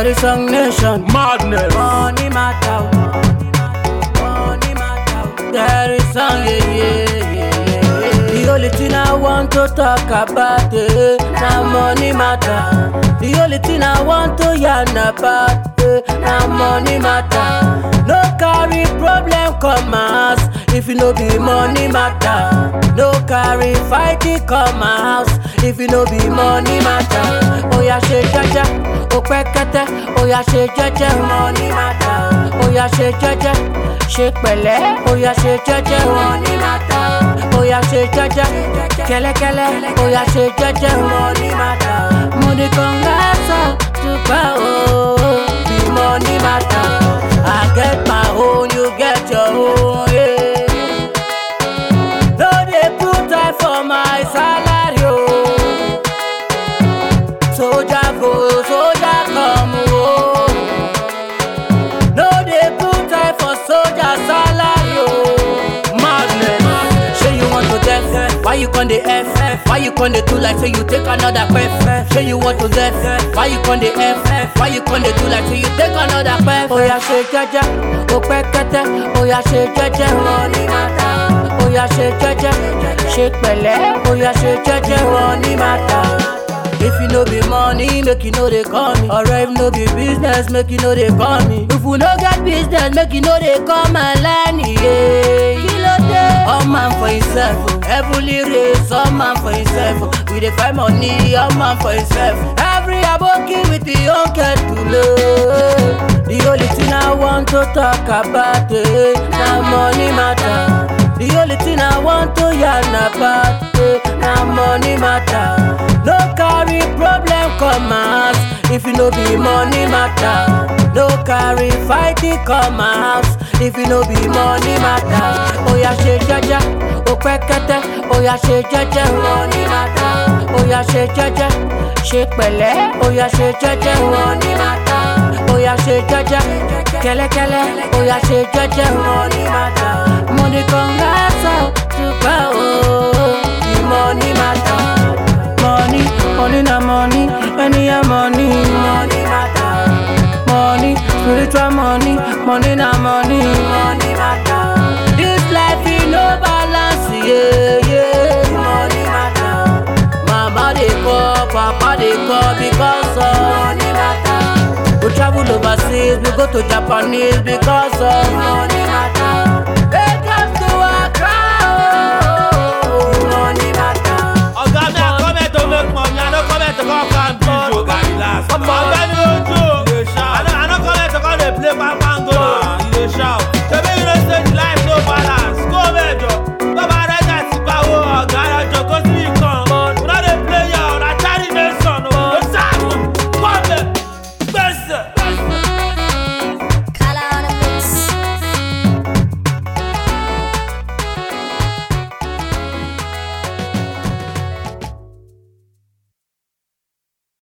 Terry Song Nation. Madness. Money matter. Money matter. There is song, yeah, yeah, yeah, yeah. The only thing I want to talk about eh, na money matter. The only thing I want to yarn about eh, na money matter. No carry problem come my house if you no be money matter. No carry fighting come my house if you no be money matter. Oya ṣe jẹ́jẹ́, o pẹ́ kẹ́tẹ́, oya ṣe jẹ́jẹ́, money matter. Oya ṣe jẹ́jẹ́, ṣe pẹ̀lẹ́, oya ṣe jẹ́jẹ́, money matter. Oya ṣe jẹ́jẹ́, kẹ́lẹ́kẹ́lẹ́, oya ṣe jẹ́jẹ́, money matter. Money kan gásọ̀ dúpẹ́ o, bí money matter. I get my own, you get your own. Yeah. No dey put eye for my salary o. Soldier go, soldier come o. No dey put eye for soldier salary o. Madness. Say you want to death, why you con dey F? Why you con dey do like say you take another pef? Say you want to death, why you con dey F? Why you con dey do like say you take another pef? Oya ṣe jẹ́jẹ́, o pẹ́ kẹ́tẹ́, oya ṣe jẹ́jẹ́, money matter. Oya ṣe jẹ́jẹ́, ṣe pẹ̀lẹ́, oya ṣe jẹ́jẹ́, money matter. If you no be money, make you know they call me. Or if no be business, make you know they call me. If we no get business, make you know they call my line. Yeah, kilo day. All man for himself, oh. heavily raised. All man for himself. oh. We dey find money, all man for himself. Every aboki with the own kettle. oh. The only thing I want to talk about eh, na money matter. The only thing I want to yarn about eh, na money matter. No carry problem come my house if you no be money matter. No carry fighting come my house if you no be money matter. Oya ṣe jẹ́jẹ́, o pẹ́ kẹ́tẹ́, oya ṣe jẹ́jẹ́, money matter. Oya ṣe jẹ́jẹ́, ṣe pẹ̀lẹ́, oya ṣe jẹ́jẹ́, money matter. Oya ṣe jẹ́jẹ́, kẹ́lẹ́kẹ́lẹ́, oya ṣe jẹ́jẹ́, money matter. Money kan gásọ̀ dúpẹ́ o, the money matter. Money, money na money, any ya money, money matter. Money, spiritual money, money na money, money matter. This life is no balance, yeah, yeah, money matter. Mama dey call, papa dey call because of money matter. We travel overseas, we go to Japanese because of money matter. Take us to Accra, oh, money matter. Oga, me I come here to make money. I no come here to come and beat you. Oga, relax. Ọmọ